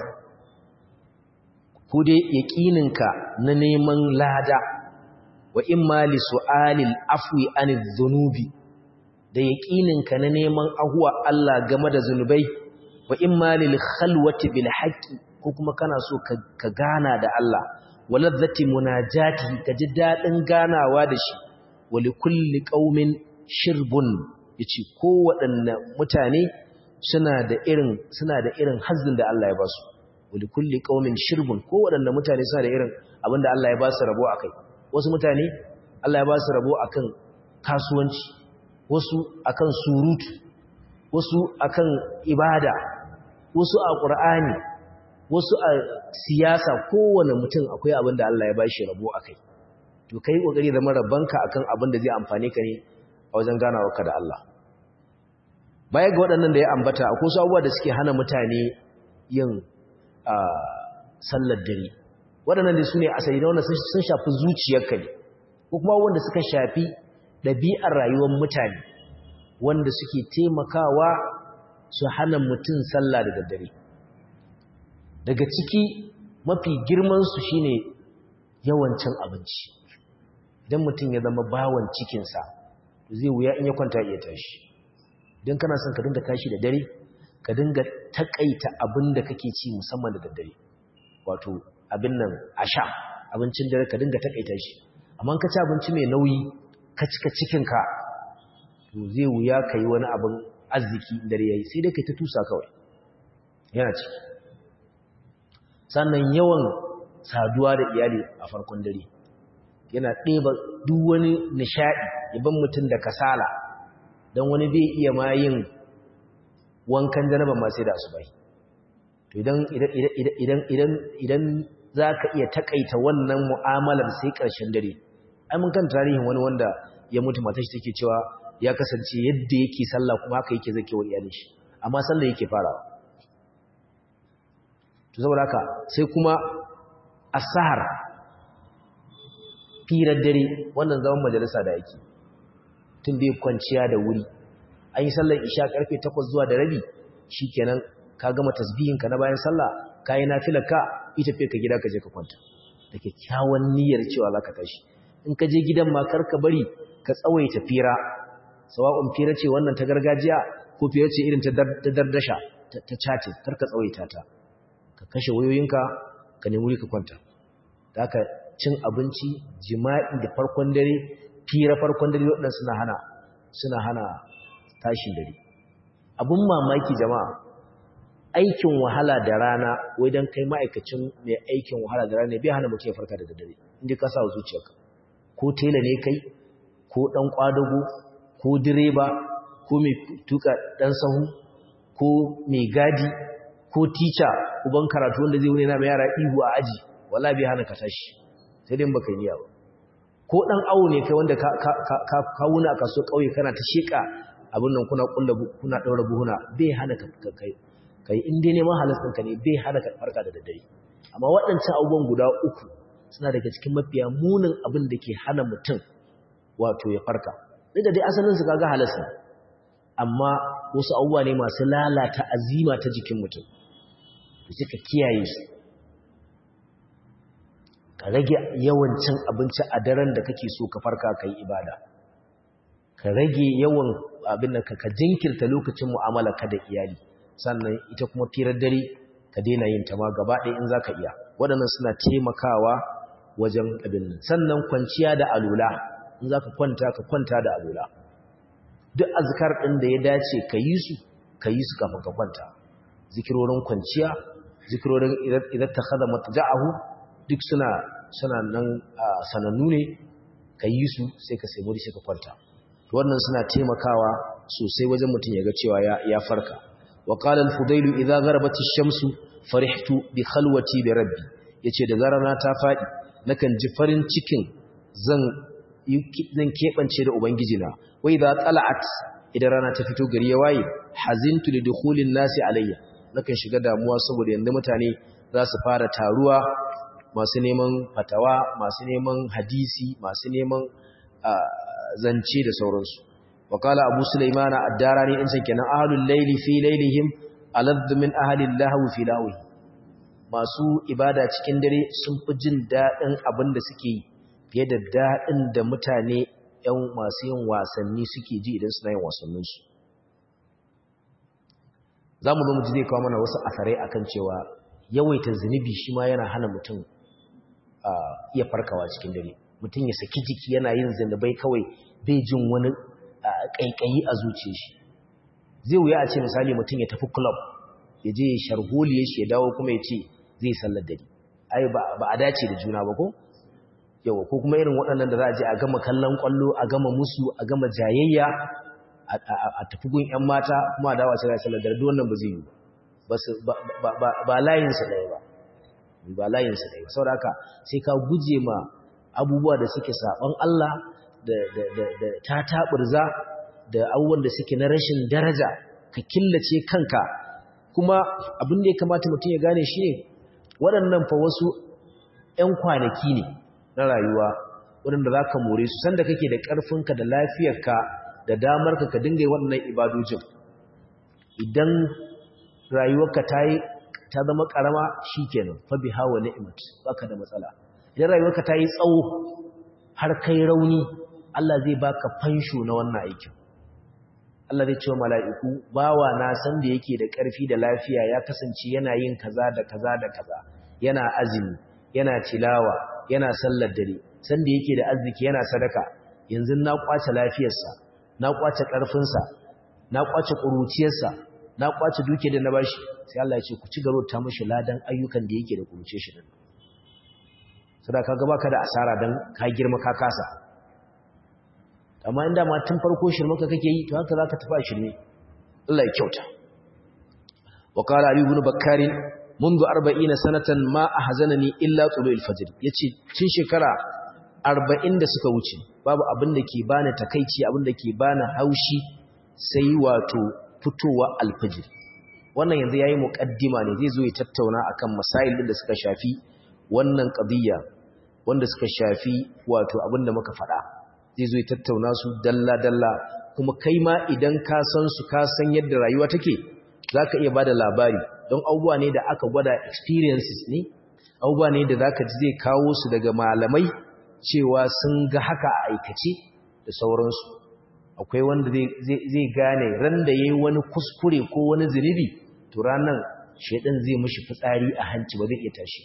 ku dai yakininka na neman lada wa imma li su'alil afwi anidh dhunubi da yakininka na neman ahuwa Allah game da zunubai wa imma lil khalwati bil haqqi ko kuma kana so ka gana da Allah waladzati munajati ka ji dadin ganawa da shi wali kulli qaumin shirbun yace ko waɗanne mutane suna da irin suna da irin hazzin da Allah ya ba su wali kulli qaumin shirbun ko waɗanne mutane suna da irin abinda Allah ya ba su rabo akai wasu mutane Allah ya ba su rabo akan kasuwanci wasu akan surutu wasu akan ibada wasu a ƙur'ani wasu a siyasa kowane mutum akwai abin da Allah ya ba shi rabo a kai to kai ƙoƙari zama rabbanka akan abin da zai amfane ka ne a wajen ganawarka da Allah baya ga waɗannan da ya ambata akwai su abubuwa da suke hana mutane yin sallar dare waɗannan da su ne asali na wanda sun shafi zuciyarka ne ko kuma wanda suka shafi ɗabi'ar rayuwar mutane wanda suke taimakawa su hana mutum sallah da daddare daga ciki mafi girmansu shine yawancin abinci idan mutum ya zama bawan cikinsa zai wuya in ya kwanta iya tashi idan kana son ka dinga tashi da dare ka dinga takaita abin da kake ci musamman da daddare wato abin nan a sha abincin dare ka dinga takaita shi amma ka ci abinci mai nauyi ka cika cikinka to zai wuya ka yi wani abin arziki dare yayi sai dai kai ta tusa kawai yana ciki sannan yawan saduwa da iyali a farkon dare yana ɗeba duk wani nishaɗi yaban mutum da kasala don wani bai iya ma yin wankan janaba ma sai da asubai to idan idan idan idan zaka iya takaita wannan mu'amalar sai ƙarshen dare ai mun kan tarihin wani wanda ya mutu matar shi take cewa ya kasance yadda yake sallah kuma haka yake zakewa iyalin shi amma sallah yake farawa to saboda haka sai kuma asahar firar dare wannan zaman majalisa da yake tun bai kwanciya da wuri an yi sallar isha karfe 8 zuwa da rabi shikenan ka gama tasbihin ka na bayan sallah kai nafilar ka ita fe ka gida ka je ka kwanta da kyakkyawan niyyar cewa zaka tashi in ka je gidan ma kar ka bari ka tsawaita fira sawa'un fira ce wannan ta gargajiya ko fira ce irin ta dardasha ta chatin kar ka tsawaita ta ka kashe wayoyinka ka nemi wuri ka kwanta da haka cin abinci jima'i da farkon dare fira farkon dare waɗanda suna hana suna hana tashin dare abun mamaki jama'a aikin wahala da rana wai dan kai ma'aikacin mai aikin wahala da rana bai hana mutum ya farka da daddare inda ka sa zuciyarka ko tela ne kai ko dan kwadago ko direba ko mai tuka dan sahu ko mai gadi ko teacher uban karatu wanda zai wuni na mai yara ihu a aji wala bai hana ka tashi sai dai baka yi niyya ba ko dan awo ne kai wanda ka ka ka wuna a kaso kauye kana ta sheka abin nan kuna kulla kuna daura buhuna bai hana ka kai kai in dai neman halas ɗinka ne bai hana ka farka da daddare amma waɗancan abubuwan guda uku suna daga cikin mafiya munin abin da ke hana mutum wato ya farka duk da dai asalin su kaga halas ne amma wasu abubuwa ne masu lalata azima ta jikin mutum to sai ka kiyaye su ka rage yawan cin abinci a daren da kake so ka farka kai ibada ka rage yawan abin da ka jinkirta lokacin mu'amala ka da iyali sannan ita kuma firar dare ka daina yin ta ma gaba ɗaya in za ka iya waɗannan suna taimakawa wajen abin nan sannan kwanciya da alula in za ka kwanta ka kwanta da alula duk azkar ɗin da ya dace ka yi su ka yi su kafin ka kwanta zikirorin kwanciya zikirorin idan ta kada mataja'ahu duk suna suna nan sanannu ne ka yi su sai ka sai muri sai ka kwanta wannan suna taimakawa sosai wajen mutum ya ga cewa ya farka وقال الفضيل إذا غربت الشمس فرحت بخلوتي بربي yace da zarana ta fadi nakan ji farin cikin zan zan kebance da ubangijina wa idza tala'at idan rana ta fito gari ya waye hazintu li dukhulin nasi alayya nakan shiga damuwa saboda yanda mutane za su fara taruwa masu neman fatawa masu neman hadisi masu neman zance da sauransu وقال أبو سليمان الداراني إنسان كان أهل الليل في ليلهم ألذ من أهل اللهو في لاوي masu ibada cikin dare sun fi jin daɗin abin da suke yi fiye da daɗin da mutane ‘yan masu yin wasanni suke ji idan suna yin wasanninsu za mu zama zai kawo mana wasu asarai akan cewa yawaita zunubi shi ma yana hana mutum iya farkawa cikin dare mutum ya saki jiki yana yin zunubai kawai bai jin wani ƙaiƙayi a zuciya shi zai wuya a ce misali mutum ya tafi club ya je sharholiya shi ya dawo kuma ya ce zai sallar dare ai ba a dace da juna ba ko yawa ko kuma irin waɗannan da za a je a gama kallon ƙwallo a gama musu a gama jayayya a tafi gun 'yan mata kuma a dawo a sai sallar dare duk wannan ba zai yi ba ba layinsa ɗaya ba ba layinsa ɗaya ba saboda haka sai ka guje ma abubuwa da suke saɓon Allah da ta taɓurza da abubuwan da suke na rashin daraja ka killace kanka kuma abin da ya kamata mutum ya gane shi ne waɗannan fa wasu ‘yan kwanaki ne na rayuwa waɗanda za ka more su sanda kake da ƙarfinka da lafiyarka da damarka ka dinga yi waɗannan ibadojin idan rayuwarka ta yi ta zama ƙarama shi kenan fa bi hawa ni'imat baka da matsala idan rayuwarka ta yi tsawo har kai rauni Allah zai baka fansho na wannan aikin Allah zai ce wa mala'iku bawa na san da yake da ƙarfi da lafiya ya kasance yana yin kaza da kaza da kaza yana azumi yana tilawa yana sallar dare san da yake da arziki yana sadaka yanzu na kwace lafiyarsa na kwace ƙarfinsa na kwace ƙuruciyarsa na kwace duke da na bashi sai Allah ya ce ku ci garo ta mashi ladan ayyukan da yake da ƙuruce shi din sada kaga baka da asara dan ka girma ka kasa amma inda ma tun farko shirmaka kake yi to haka zaka tafi a shirme Allah ya kyauta wa qala ali ibn bakkar منذ 40 sanatan ma ahzanani illa tulu'il fajr yace tun shekara 40 da suka wuce babu abin da ke bani takeici abin da ke bani haushi sai wato fitowa alfajr wannan yanzu yayi muqaddima ne zai zo ya tattauna akan masail din da suka shafi wannan qadiyya wanda suka shafi wato abin da muka faɗa zai zo ya tattauna su dalla dalla kuma kai ma idan ka san su ka san yadda rayuwa take zaka iya bada labari don abubuwa ne da aka gwada experiences ne abubuwa ne da zaka ji zai kawo su daga malamai cewa sun ga haka a aikace da sauransu akwai wanda zai gane ran da yayi wani kuskure ko wani zunubi to ranan shedan zai mishi fitsari a hanci ba zai iya tashi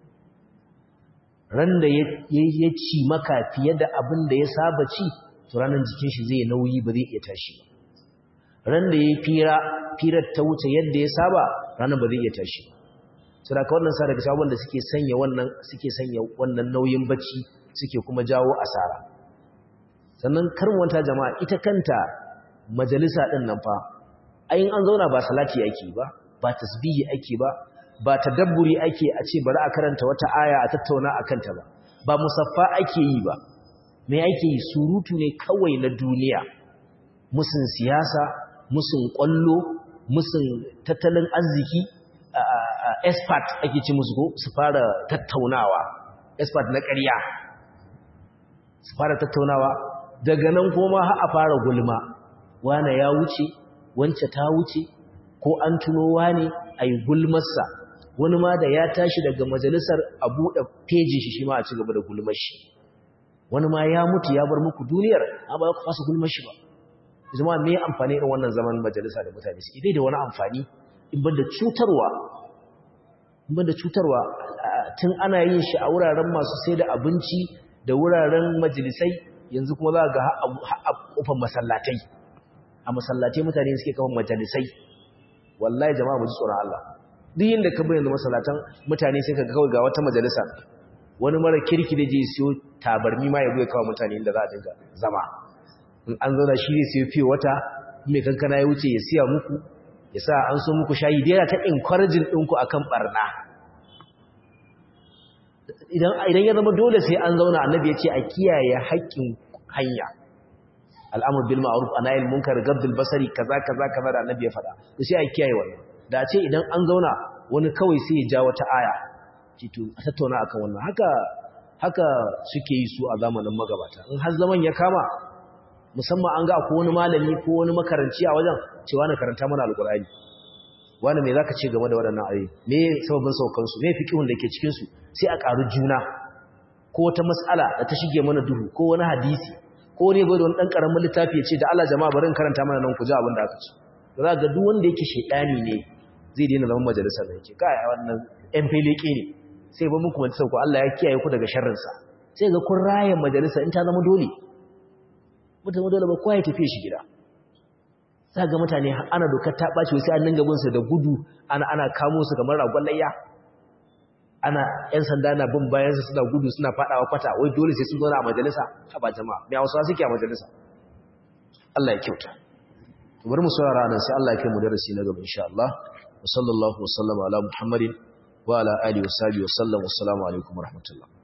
ran da ya ci maka fiye da abin da ya saba ci to ranan jikin shi zai nauyi ba zai iya tashi ran da yayi fira firar ta wuce yadda ya saba ranan ba zai iya tashi saboda wannan sa daga sabon da suke sanya wannan suke sanya wannan nauyin bacci suke kuma jawo asara sannan karwanta jama'a ita kanta majalisa din nan fa ayin an zauna ba salati ake ba ba tasbihi ake ba ba tadabburi ake a ce bari a karanta wata aya a tattauna akan ta ba ba musaffa ake yi ba me ake yi surutu ne kawai na duniya musun siyasa musun kwallo musun tattalin arziki expert ake ci musu ko su fara tattaunawa expert na ƙarya su fara tattaunawa daga nan kuma har a fara gulma wane ya wuce wance ta wuce ko an tuno wane a yi gulmarsa wani ma da ya tashi daga majalisar a buɗe fejin shi shi ma a ci gaba da gulmar shi wani ma ya mutu ya bar muku duniyar a ba ku fasa gulmar shi ba zama me amfani irin wannan zaman majalisa da mutane suke bai da wani amfani in banda cutarwa in banda cutarwa tun ana yin shi a wuraren masu sai da abinci da wuraren majalisai yanzu kuma za ga a kofar masallatai a masallatai mutane suke kafa majalisai wallahi jama'a mu ji tsoron Allah duk yanda ka bayyana masallatan mutane sai ka ga kawai ga wata majalisa wani mara kirki da je siyo tabarmi ma ya buya kawo mutane inda za a dinga zama in an zauna shi ne siyo fiye wata mai kankana ya wuce ya siya muku ya sa an so muku shayi da yana ta encouraging ɗinku akan barna idan ya zama dole sai an zauna annabi ya ce a kiyaye haƙƙin hanya al'amur bil ma'ruf anayil munkar gabdul basari kaza kaza kaza da annabi ya faɗa to sai a kiyaye wannan da ce idan an zauna wani kawai sai ya ja wata aya to a tattauna akan wannan haka haka suke yi su a zamanin magabata in har zaman ya kama musamman an ga ko wani malami ko wani makaranci a wajen cewa na karanta mana alqur'ani wani me zaka ce game da waɗannan ayoyi me sababin saukan su me fiqhun da ke cikin su sai a ƙaru juna ko wata mas'ala da ta shige mana duhu ko wani hadisi ko ne bai da wani dan karamin littafi ya ce da Allah jama'a bari in karanta mana nan ku ji abin da aka ce to za ga duk wanda yake shedani ne zai daina zaman majalisar da yake kai wannan ɗan feleke ne sai ba muku wata sauko Allah ya kiyaye ku daga sharrin sa sai ga kun raya majalisa in ta zama dole mutum dole ba kowa ya tafi shi gida za ga mutane ana dokar ta ɓaci sai an dinga binsu da gudu ana ana kamo su kamar ragon layya ana ‘yan sanda na bin bayansu suna gudu suna faɗawa kwata wai dole sai sun zo a majalisa a ba jama'a mai hausawa suke a majalisa Allah ya kyauta bari mu saurara nan sai Allah ya kai mu darasi na gaba insha Allah wa sallallahu wa sallama ala muhammadin wa ala alihi wa sahbihi wa sallam wa assalamu alaikum wa rahmatullah